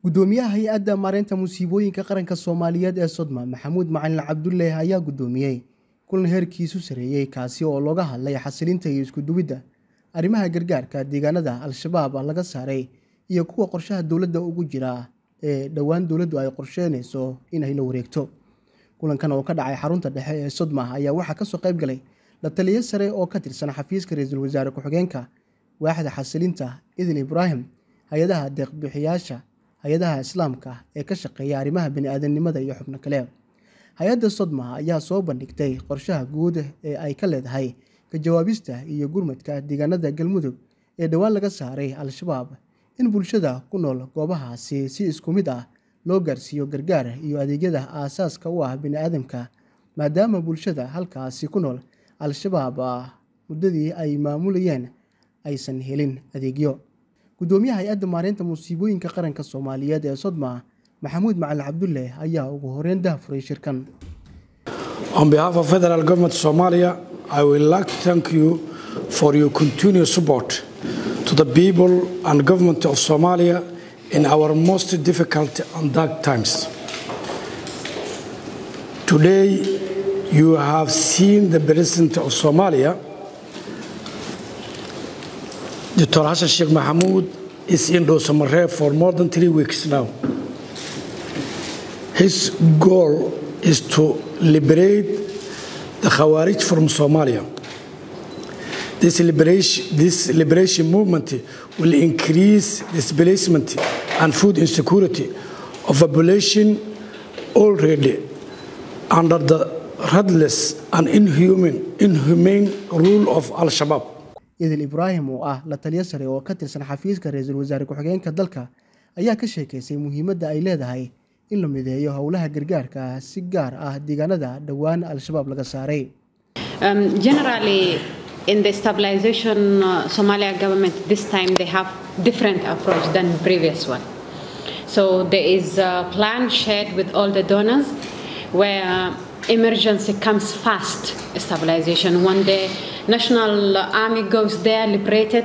gudoomiyaha hay-adda maareynta musiibooyinka qaranka soomaaliyeed ee sodma maxamuud macalin cabdulle ayaa gudoomiyey kulan heerkiisu sareeyey kaasi oo looga hadlay xasilinta iyo iskuduwidda arrimaha gargaarka deegaanada al-shabaab laga saaray iyo kuwa qorshaha dowladda ugu jira ee dhowaan dowladdu ay qorsheynayso inay la wareegto kulankan oo ka dhacay xarunta dhexe ee sodma ayaa waxaa kasoo qayb galay la taliyo sare oo ka tirsan xafiiska ra-iisul wasaare ku-xigeenka waaxda xasilinta idil ibraahim hay-adaha deeqbixiyaasha hay-adaha islaamka ee ka shaqeeya arrimaha bani-aadamnimada iyo xubno kale hay-adda sodma ayaa soo bandhigtay qorshaha guud ee ay ka leedahay ka jawaabista iyo gurmadka deegaanada galmudug ee dhowaan laga saaray al-shabaab in bulshada ku nool goobahaasi si isku mid ah loo gaarsiiyo gargaar iyo adeegyada aasaaska u ah bani-aadamka maadaama bulshada halkaasi ku nool al-shabaab muddadii ay maamulayeen aysan helin adeegyo gudoomiyaha hay-adda maareynta musiibooyinka qaranka soomaaliyeed ee sodma maxamuud macalin cabdulle ayaa ugu horeyn dahafuray shirkan On behalf of Federal Government of Somalia, I would like to thank you for your continued support to the people and government of Somalia in our most difficult and dark times. Today, you have seen the President of Somalia, Dr. Hassan Sheikh Mahmoud, is in Dosamareh for more than three weeks now. His goal is to liberate the Khawarij from Somalia. This liberation, this liberation movement will increase displacement and food insecurity of a population already under the ruthless and inhuman, inhumane rule of Al-Shabaab. idil ibraahim oo ah la taliyo sare oo ka tirsan xafiiska ra-iisul wasaare ku-xigeenka dalka ayaa ka sheekaysay muhiimadda ay leedahay in la mideeyo howlaha gargaarka si gaar ah deegaanada dhowaan al-shabaab laga saaray Um, generally, in the stabilization uh, Somalia government, this time they have different approach than previous one. So there is a plan shared with all the donors where emergency comes fast stabilization. When the national army goes there, liberated,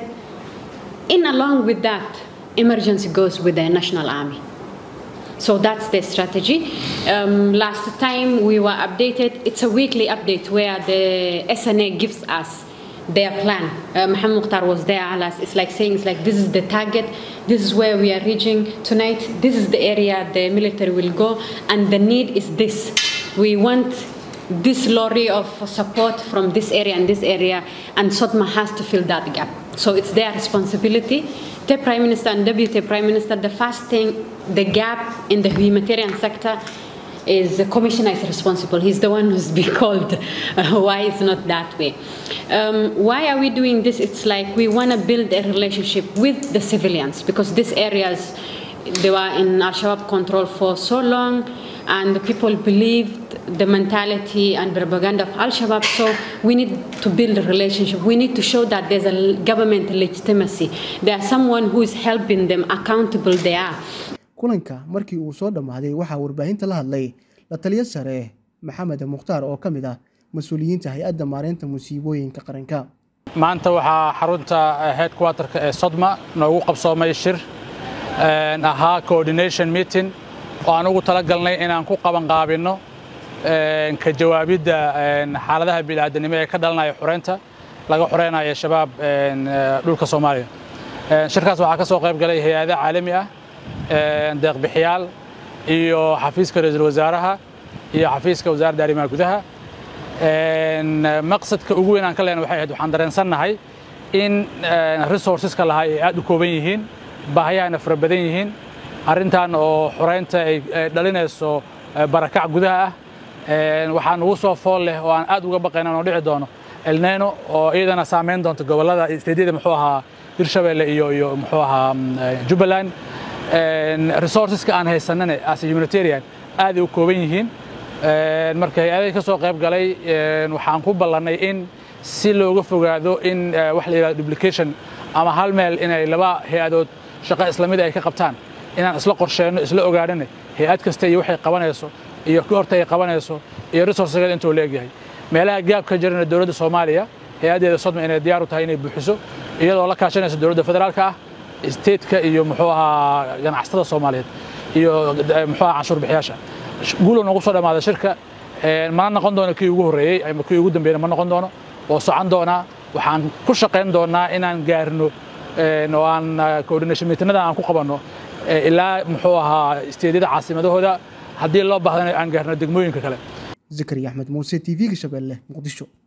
in along with that, emergency goes with the national army. So that's the strategy. Um, last time we were updated, it's a weekly update where the SNA gives us their plan. Uh, Mohammed Mukhtar was there, alas. It's like saying, it's like, this is the target, this is where we are reaching tonight, this is the area the military will go, and the need is this. We want this lorry of support from this area and this area, and SOTMA has to fill that gap. So it's their responsibility. The Prime Minister and Deputy Prime Minister, the first thing, the gap in the humanitarian sector is the commissioner is responsible. He's the one who's been called. Uh, why it's not that way? Um, why are we doing this? It's like we want to build a relationship with the civilians because these areas they were in Al Shabaab control for so long, and the people believed the mentality and propaganda of Al Shabaab. So we need to build a relationship. We need to show that there's a government legitimacy. There's someone who is helping them, accountable they are. kulanka markii uu soo dhammaaday waxaa warbaahinta la hadlay la taliyo sare maxamed mukhtaar oo ka mid ah mas-uuliyiinta hay-adda maareynta musiibooyinka qaranka maanta waxaa xarunta headquarterka ee sodma noogu qabsoomay shir ahaa coordination meeting oo aan ugu talagalnay inaan ku qabanqaabinno ka jawaabidda xaaladaha bini'aadanimo ee ka dhalanaya xureynta laga xureynayo shabaab dhulka soomaaliya shirkaas waxaa ka soo qayb galay hay-ado caalami ah deeqbixiyaal iyo xafiiska ra-iisul wasaaraha iyo xafiiska wasaaradda arrimaha gudaha maqsadka ugu weyn aan ka lehna waxay ahayd waxaan dareensannahay in resourceska lahaa ay aad u kooban yihiin baahiyahana fara badan yihiin arrintan oo xureynta ay dhalinayso barakac gudaha ah waxaan ugu soo fool leh oo aan aad uga baqayna inuu dhici doono elneno oo iyadana saameyn doonta gobollada isteedyada muxuu ahaa hirshabelle iyo iyo muxuu ahaa jubbaland resourceska aan haysanane as a humanitarian aaday u kooban yihiin marka hay-adahi ka soo qayb galay waxaan ku ballannay in si looga fogaado in wax la yidhahdo duplication ama hal meel inay laba hay-adood shaqo isla mid ay ka qabtaan inaan isla qorsheenno isla ogaadhane hay-ad kasta iyo waxay qabanayso iyo goorta ay qabanayso iyo resourcegeeda intuu leegyahay meelaha gaab ka jirana dowladda soomaaliya hay-addeeda sodma inay diyaar u tahay inay buuxiso iyadoo la kaashanaysa dowladda federaalka ah stateka iyo muxuu ahaa ganacsatada soomaaliyeed iyo muxuu aha canshuur bixiyaasha guulo noogu soo dhammaaday shirka mana noqon doono kii ugu horreeyey ama kii ugu dambeeyna ma noqon doono oo socon doonaa waxaan ku shaqayn doonaa inaan gaarno oo aan coordination meetinada aan ku qabanno ilaa muxuu ahaa isteedyada caasimadahooda haddii loo baahdana aan gaarno degmooyinka kale zakariya axmed muuse t v-ga shabeelle muqdisho